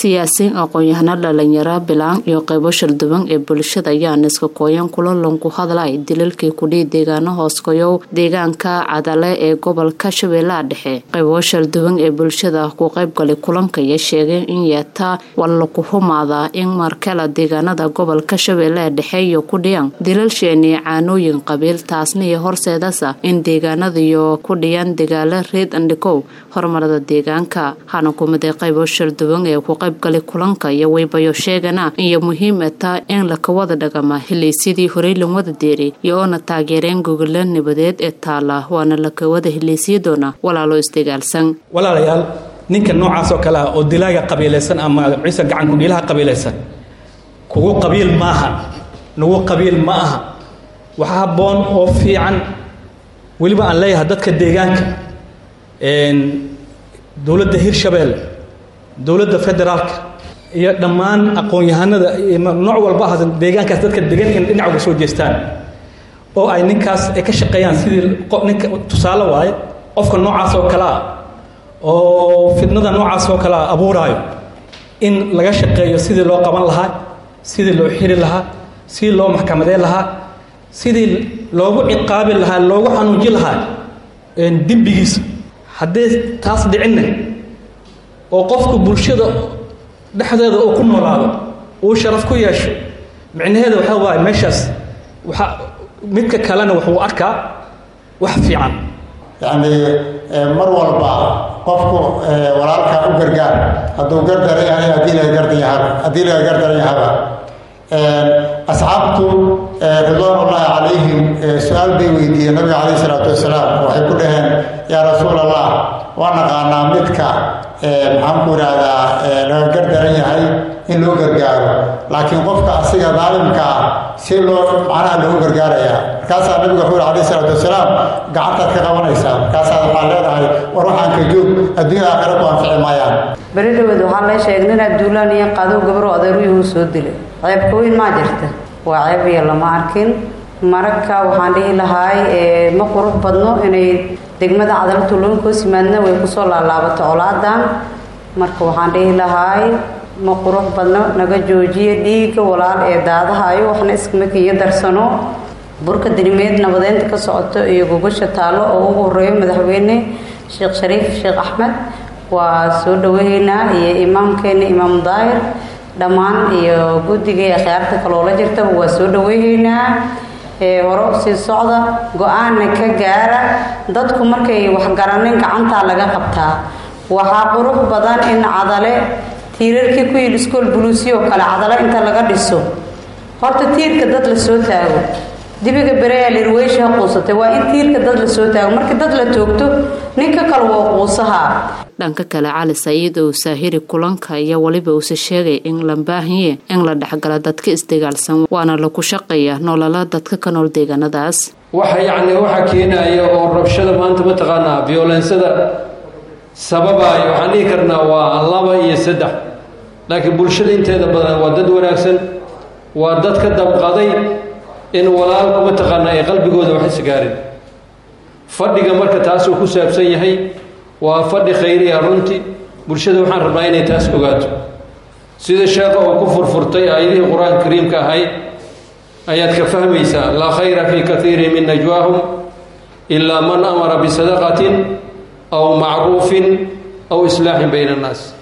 siyaasiyiin aqoon-yahano dhalinyaro bilaan iyo qeybo sharduban ee bulshada ayaan iska kooyan kulanlan ku hadlay dilalkii kudhii deegaano hooskoyow deegaanka cadale ee gobolka shabeellaha dhexe qeybo sharduban ee bulshada ku qeybgalay kulanka iyo sheegeen in yeetaa walla ku humaadaa in markale deegaanada gobolka shabeellaha dhexe iyo ku dhiyaan dilal sheeni caanooyin qabiil taasna iyo horseedasa in deegaanadiyo ku dhiyaan dagaalo reed andhikow horumarada deegaanka hana kumiday qeybo sharduban ee ku qaybgalay kulanka iyo waybayo sheegana iyo muhiim taa in laka wada dhagama hileysyadii horey lan wada deeray iyo oona taageereen gogolo nabadeed ee taala waana laka wada hileysiyadoona walaalo isdagaalsan walaalayaal ninka noocaas oo kale ah oo dilaaga qabiilaysan ama ciise gacanku dhiilaha qabiilaysan kugu qabiil maaha nagu qabiil ma aha waxa habboon oo fiican weliba aan leeyahay dadka deegaanka dowladda hirshabeelle dowladda federaalka iyo dhammaan aqoon-yahanada nooc walba ah deegaankaas dadka degan in dhinac uga soo jeestaan oo ay ninkaas ay ka shaqeeyaan sidii ninka tusaale waaye qofka noocaas oo kale ah oo fidnada noocaas oo kale ah abuuraayo in laga shaqeeyo sidii loo qaban lahaa sidii loo xiri lahaa sidii loo maxkamadeen lahaa sidii loogu ciqaabi lahaa loogu xanuunji lahaa dembigiisa haddii taas dhicinna oo qofku bulshada dhexdeeda uu ku noolaado uu sharaf ku yeesho micnaheeda waxaa waaye meeshaas waxa midka kalena wuxuu arkaa wax fiican yacni mar walba qofku walaalka u gargaar hadduu gardaran yahay haddii laga gardan yahaba haddii laga gardaran yahaba asxaabtu ridwaan ullaahi calayhim su-aal bay weydiiyeen nabiga calayhi isalaatu wasalaam waxay ku dhaheen yaa rasuul allah waa naqaanaa midka maxaan ku idhaahdaa laga gardaran yahay in loo gargaaro laakiin qofka asiga daalimka ah si loo macnaha loogu gargaarayaa markaasaa nabiga wuxuu yhi alayhi isalaatu wasalaam gacantaad ka qabanaysaa markaasaad waxaa leedahay war waxaan ka joog adduunya aakhira ku anfici maayaan beri dhaweed waxaa la sheegay nin abduulaan iyo qadow gabaro adeeruyuhu soo dilay ceebka weyn maa jirta waa ceeb iyo lama arkin maragka waxaan dhihi lahaay ma qurux badno inay degmada cadalo tuulooyinka hoos yimaadna way kusoo laalaabato colaadan marka waxaan dhihi lahaay ma qurux badno naga joojiya dhiigga walaal ee daadahayo waxna iskama kiyo darsano burka dinimeed nabadeynta ka socoto iyo gogasha taallo oo ugu horeeyo madaxweyne sheekh shariif sheekh axmed waa soo dhaweynaa iyo imaamkeena imaam daahir dhammaan iyo guddiga ee khiyaarta kaloola jirtaba waa soo dhaweyneynaa hore usii socda go-aanna ka gaara dadku markay waxgaranin gacantaa laga qabtaa waxaa qurux badan in cadale tiirarkii ku yidhi iskool buluusiyo kale cadale inta laga dhiso horta tiirka dad la soo taago dibiga bereyaa lirweysha quusatay waa in tiirka dad la soo taago markii dad la toogto ninka kale waa quusahaa dhanka kale cali saciid oo saahiri kulanka iyo weliba uuse sheegay in la baahiye in la dhexgala dadka isdagaalsan waana laku shaqeeya nolola dadka ka nool deegaanadaas waxa yacni waxa keenaya oo rabshada maanta mataqaanaa violensada sababaayo waxaan dhihi karnaa waa laba iyo saddex laakiin bulshada inteeda badan waa dad wanaagsan waa dad ka damqaday in walaalku mataqaanaa ay qalbigooda wax isgaarin fadhiga marka taasuu ku saabsan yahay waa fadhi khayriya runtii bulshada waxaan rabnaa inay taas ogaato sida sheekha uu ku furfurtay aayadihii qur-aanka kariimka ahayd ayaad ka fahmaysaa laa khayra fii kaiirin min najwaahum ilaa man amara bisadaqatin aw macruufin aw islaaxin bayna annaas